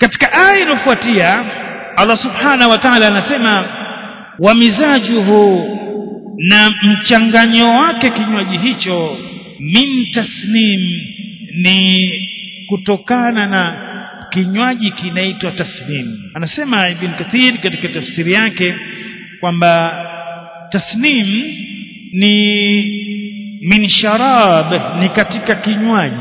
katika aya inayofuatia Allah subhanahu wa ta'ala anasema wa mizajuhu na mchanganyo wake kinywaji hicho min tasnim ni kutokana na kinywaji kinaitwa tasnim anasema ibn kathir katika tafsiri yake kwamba tasnim ni min sharab ni katika kinywaji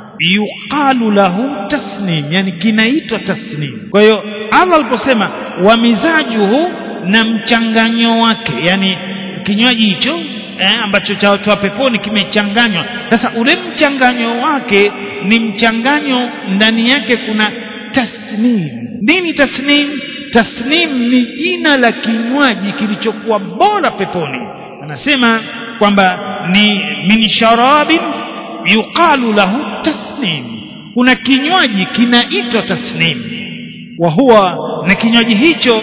yuqalu lahu tasnim yani kinaitwa tasnim kwa hiyo Allah aliposema wa mizajuhu na mchanganyo wake yani kinywaji hicho eh, ambacho cha watu wa peponi kimechanganywa sasa ule mchanganyo wake ni mchanganyo ndani yake kuna tasnim nini tasnim tasnim ni jina la kinywaji kilichokuwa bora peponi anasema kwamba ni min sharabin yuqalu lahu tasnim kuna kinywaji kinaitwa tasnim wa huwa na kinywaji hicho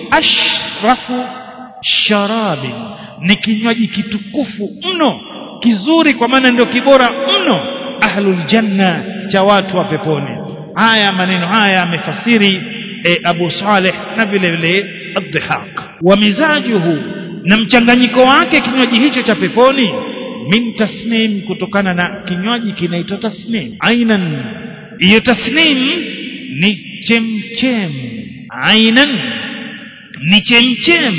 ashrafu sharabin ni kinywaji kitukufu mno kizuri kwa maana ndio kibora mno ahlul janna cha watu wa peponi haya maneno haya amefasiri e, Abu Saleh na vile vile ad-Dhihaq wa mizajuhu na mchanganyiko wake kinywaji hicho cha peponi min tasnim kutokana na kinywaji kinaitwa tasnim ainan hiyo tasnim ni chemchem ainan ni chemchem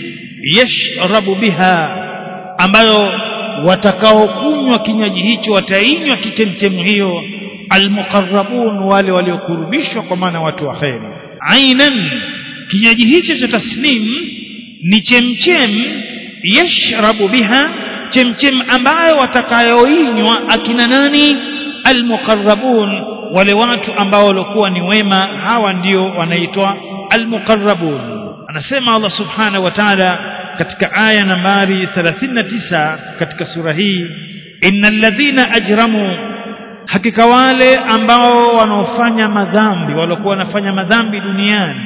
yashrabu biha ambayo watakaokunywa kinywaji hicho watainywa kichemchemu hiyo almuqarrabun wale waliokurubishwa kwa maana watu wa kheri ainan kinywaji hicho cha tasnim ni chemchem yashrabu biha chemchem ambayo watakayoinywa akina nani almuqarrabun wale watu ambao walikuwa ni wema hawa ndio wanaitwa almuqarrabun anasema Allah subhanahu wa ta'ala katika aya nambari 39 katika sura hii innal ladhina ajramu hakika wale ambao wanaofanya madhambi waliokuwa wanafanya madhambi duniani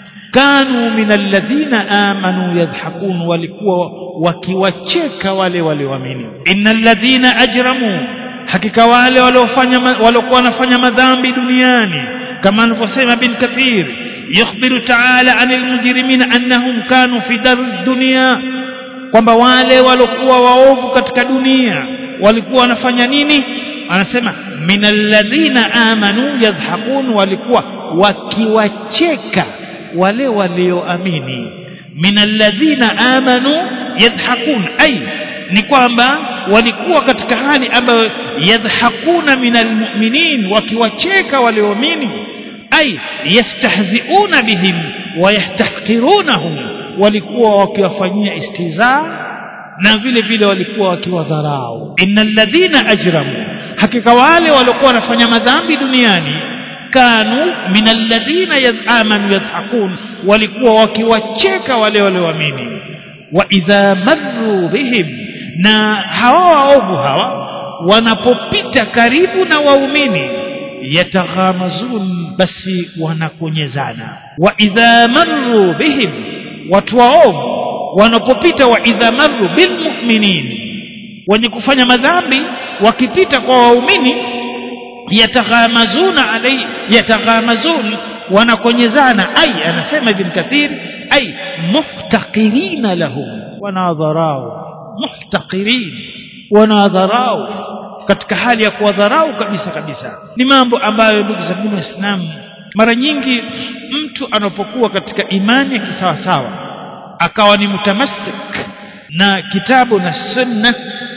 kanu minal ladhina amanu yadhhakun walikuwa wakiwacheka wale walioamini innal ladhina ajramu hakika wale waliofanya waliokuwa wanafanya madhambi duniani kama alivyosema bin kathir yukhbiru ta'ala anil mujrimina annahum kanu fi dar dunya kwamba wale waliokuwa waovu katika dunia walikuwa wanafanya nini anasema minal ladhina amanu yadhhakun walikuwa wakiwacheka wale walioamini minal ladhina amanu yadhhakun ay ni kwamba walikuwa katika hali ambayo yadhhakuna minal mu'minin wakiwacheka walioamini ay yastahziuna bihim wa yahtaqirunahum walikuwa wakiwafanyia istizaa na vile vile walikuwa wakiwadharau innal ladhina ajramu hakika wale waliokuwa wanafanya madhambi duniani kanu minal ladhina amanu yadhhakun walikuwa wakiwacheka wale walioamini wa idha marru bihim na hawa waovu hawa wanapopita karibu na waumini yataghamazun basi wanakonyezana wa idha marru bihim watu waovu wanapopita wa idha marru bilmuminin wenye kufanya madhambi wakipita kwa waumini yataghamazuna alai yataghamazun wanakonyezana ai anasema ibn kathir ai muhtaqirina lahum wanadharau muhtaqirin wanadharau katika hali ya kuwadharau kabisa kabisa ni mambo ambayo ndugu zangu waislamu mara nyingi mtu anapokuwa katika imani ya kisawasawa akawa ni mutamassik na kitabu na sunna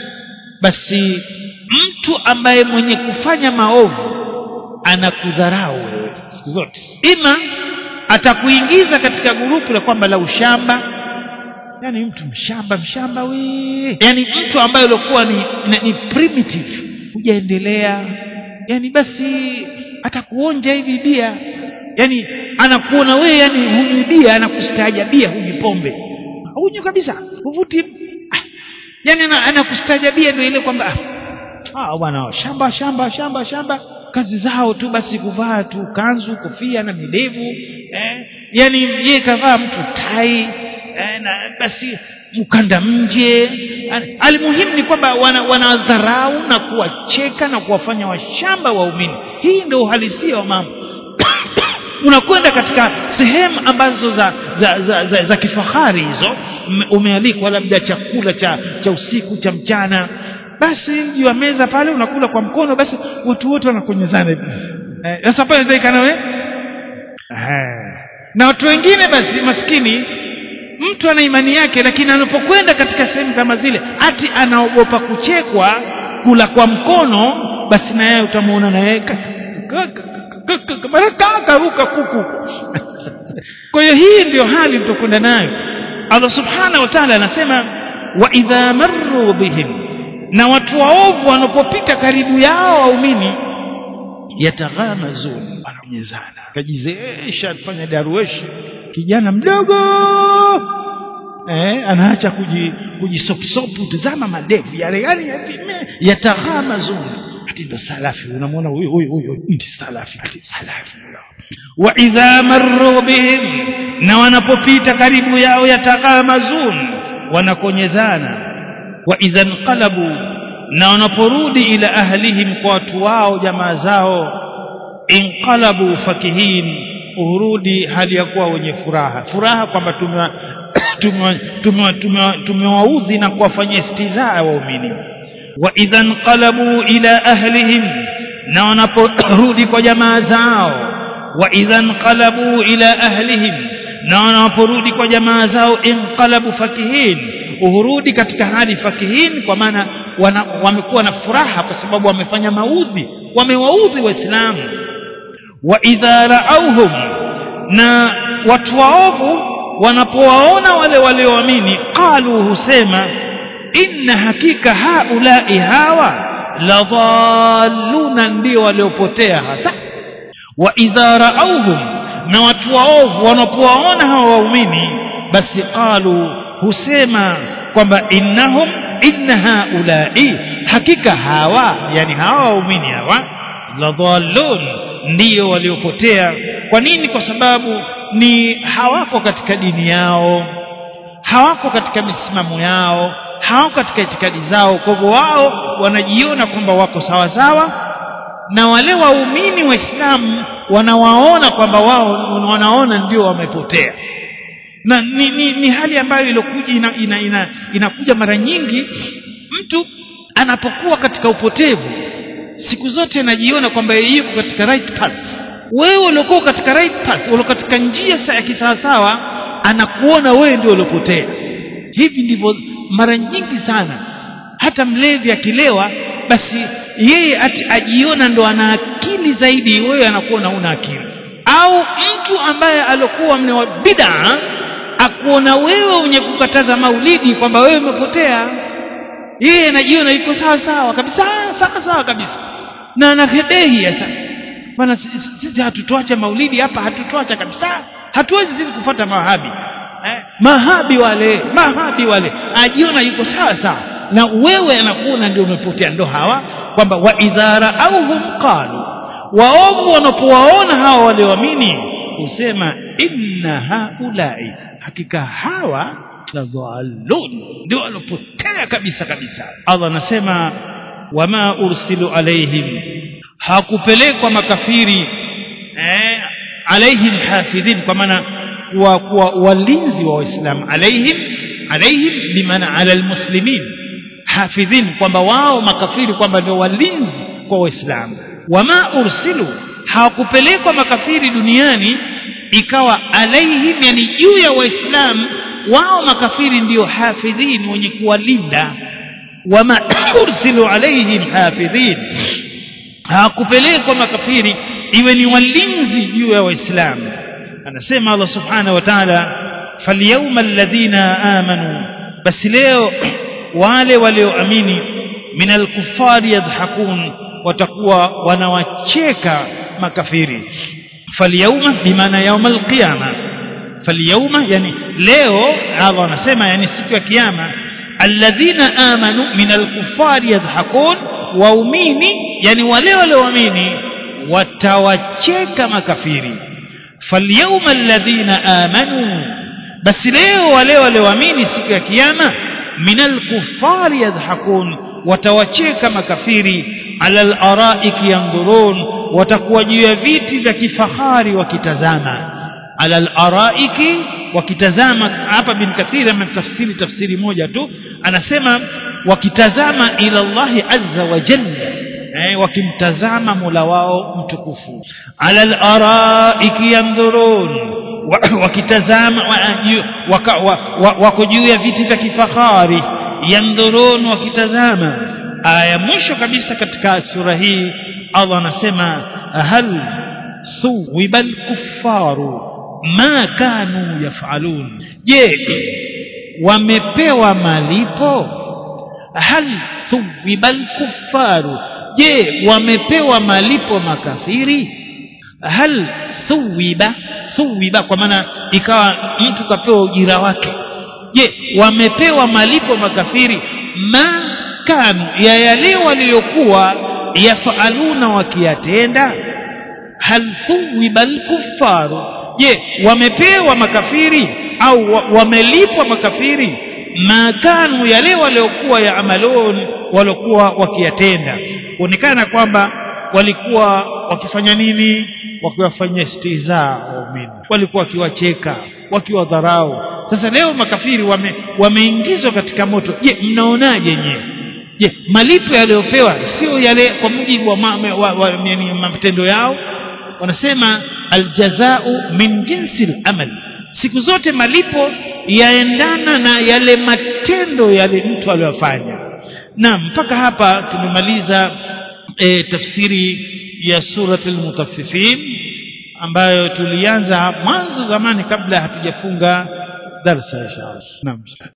basi mtu ambaye mwenye kufanya maovu anakudharau wewe siku zote ima atakuingiza katika gurupu la kwamba la ushamba yani mtu mshamba mshamba we yani mtu ambaye alikuwa ni, ni, ni primitive hujaendelea yani basi atakuonja hivi bia yani anakuona wewe yani hunywi bia anakustaajabia hunywi pombe hunywi kabisa huvuti ah, yani anakustaajabia ndio ile kwamba ah bwana shamba shamba shamba shamba kazi zao tu basi kuvaa tu kanzu kofia na midevu eh, yani yeye kavaa mtu tai eh, na basi mkanda mje almuhimu ni kwamba wanadharau wana na kuwacheka na kuwafanya washamba waumini hii ndio uhalisia wa mambo unakwenda katika sehemu ambazo za za, za, za, za kifahari hizo ume- umealikwa labda chakula cha cha usiku cha mchana basi juu ya meza pale unakula kwa mkono basi watu wote wanakonyezana hivi Eh, sasa pale zaikana we Eh. na watu wengine basi maskini mtu ana imani yake lakini anapokwenda katika sehemu kama zile ati anaogopa kuchekwa kula kwa mkono basi na yeye utamuona na yeye ka- ka- ka- ka- ka- mara karuka kuku kwa hiyo hii ndiyo hali mtakwenda nayo allah subhanahu wa taala anasema wa idha marru bihim na watu waovu wanapopita karibu yao waumini yataghamazun wanamnyezana kajizeesha afanya darueshi kijana mdogo eh, anaacha kuji kujisopusopu tazama madevu yale yale yatime yataghamazun ati ndo salafi unamwona huyu huyu huyu ndi salafi ati salafi wa idha marru bihim na wanapopita karibu yao yataghamazun wanakonyezana wa idha nqalabu na wanaporudi ila ahlihim kwa watu wao jamaa zao inqalabu fakihin urudi hali ya kuwa wenye furaha furaha kwamba tumewa- tumewa- tumewa- tumewa- tumewaudhi na kuwafanyia istizaa waumini wa idha nqalabu ila ahlihim na wanaporudi kwa jamaa zao wa idha nqalabu ila ahlihim na wanaporudi kwa jamaa zao inqalabu fakihin uhurudi katika hali fakihin kwa maana wana- wamekuwa na furaha kwa sababu wamefanya maudhi wamewaudhi waislamu wa idha raauhum na watu waovu wanapowaona wale walioamini qalu husema inna hakika haulai hawa ladhalluna ndio waliopotea hasa wa idha raauhum na watu waovu wanapowaona hawa waumini basi qalu husema kwamba innahum inna haulai hakika hawa yani hawa waumini hawa ladhallun ndiyo waliopotea kwa nini kwa sababu ni hawako katika dini yao hawako katika misimamo yao hawako katika itikadi zao kwa hivyo wao wanajiona kwamba wako sawa sawa na wale waumini waislamu wanawaona kwamba wao wanaona ndio wamepotea na ni, ni, ni hali ambayo iliokuja ina, ina, ina, inakuja mara nyingi mtu anapokuwa katika upotevu siku zote anajiona kwamba yeye yuko katika right path wewe uliokuwa katika right path ulio katika njia sa- ya kisawasawa anakuona wewe ndio uliopotea hivi ndivyo mara nyingi sana hata mlevi akilewa basi yeye ati ajiona ndo ana akili zaidi wewe anakuona una akili au mtu ambaye alokuwa mne wa bid'a akuona wewe wenye kukataza maulidi kwamba wewe umepotea yeye anajiona yuko sawa sawa kabisa sawa sawa kabisa na anahedehi sasa bana sisi- sisi hatutoacha maulidi hapa hatutoacha kabisa hatuwezi sisi kufuata mahabi eh? mahabi wale mahabi wale ajiona yuko sawa sawa na wewe anakuona ndio umepotea ndo hawa kwamba wa idha raauhum qalu waovu wanapowaona hawa walioamini husema inna haulai hakika hawa ladhalun ndio walopotea kabisa kabisa allah anasema wama ursilu alaihim hakupelekwa makafiri eh, alaihim hafidhin kwa maana kuwa, kuwa walinzi wa waislamu alaihim alaihim bimaana ala almuslimin hafidhin kwamba wao makafiri kwamba ndio walinzi kwa waislamu wama ursilu hawakupelekwa makafiri duniani ikawa alaihim yani juu ya waislamu wao makafiri ndio hafidhin wenye kuwalinda wama ursilu alaihim hafidhin hawakupelekwa makafiri iwe ni walinzi juu ya waislamu anasema allah subhanahu wa taala falyauma alladhina amanu basi leo wale walioamini min alkufari yadhhakun watakuwa wanawacheka makafiri falyauma bimaana yauma alqiyama falyauma yani leo allah anasema yani siku ya kiyama alladhina amanu min alkufari yadhhakun waumini yani wale walioamini watawacheka makafiri falyauma alladhina amanu basi leo wale walioamini siku ya kiyama min alkufari yadhhakun watawacheka makafiri ala alaraiki yandhurun watakuwa juu ya viti vya kifahari wakitazama ala al-araiki wakitazama hapa bin kathir ametafsiri tafsiri moja tu anasema wakitazama ila Allahi azza wa jalla eh, wakimtazama Mola wao mtukufu ala al-araiki yandhurun wakitazama wako juu ya viti vya kifahari yandhurun wakitazama aya mwisho kabisa katika sura hii Allah anasema hal suwiba al-kuffaru ma kanu yafalun je wamepewa malipo hal thuwiba al-kuffaru je wamepewa malipo makafiri hal thuwiba thuwiba kwa maana ikawa mtu kapewa ujira wake je wamepewa malipo makafiri ma kanu ya yale waliokuwa yafaluna wakiyatenda hal thuwiba al-kuffaru je wamepewa makafiri au wamelipwa makafiri makanu yale waliokuwa ya amalon waliokuwa wakiyatenda kuonekana kwamba walikuwa wakifanya nini wakiwafanyia stiza waumini walikuwa wakiwacheka wakiwadharau sasa leo makafiri wame, wameingizwa katika moto je mnaonaje nyewe je malipo yaliyopewa sio yale kwa mujibu wa, ma, wa, wa, wa matendo yao wanasema aljazau min jinsi al-amal siku zote malipo yaendana na yale matendo yale mtu aliyofanya na mpaka hapa tumemaliza e, tafsiri ya surat al-mutaffifin ambayo tulianza mwanzo zamani kabla hatujafunga darsa inshallah naam